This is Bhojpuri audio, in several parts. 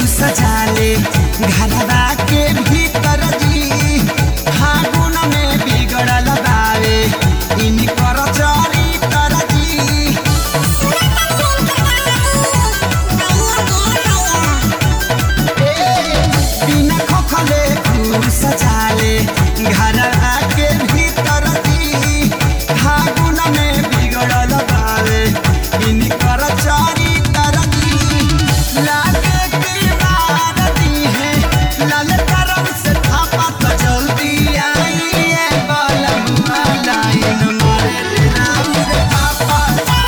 सजाले घरवा के भीतर जी फागुन में बिगड़ल बावे इनकर चरित्र जी बिना खोखले फूल सजाले घरवा के भीतर जी फागुन में बिगड़ल बावे इनकर चरित्र जी लागे की बार दी है लाल करम से थापा तो जल्दी आई है बलमुआ लाइन मारे ले राम रे पापा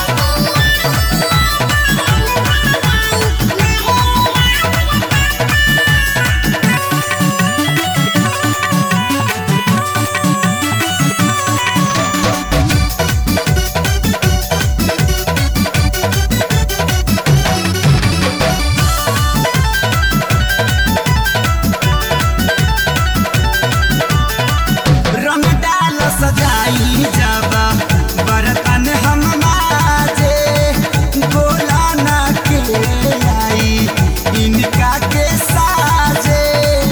रंग डाल सजाई जब बर्तन हम माजे गोला ना के आई इनका के साजे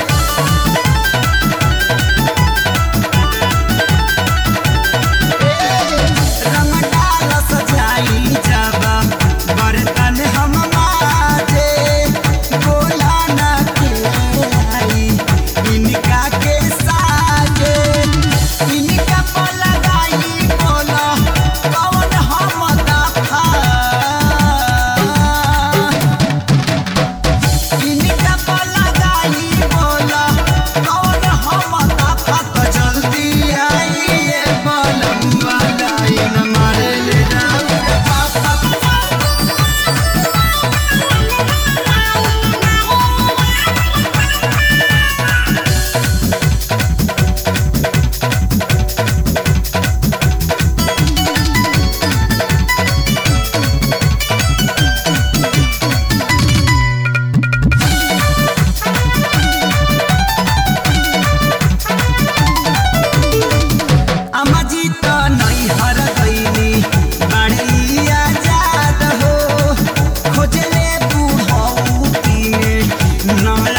रंग डाल सजाई जब बर्तन हम माजे गोला ना के आई इनका के साजे इनका पर लगाई बोला कौन हम दफा इनका पर लगाई बोला कौन हम दफा तो जल्दी आई ये बलमुआ लाइन मारे ले राम रे पापा अमाजी त नैहर गइनी बाड़ी आजाद हो खोजले बुढ़ौती में नमला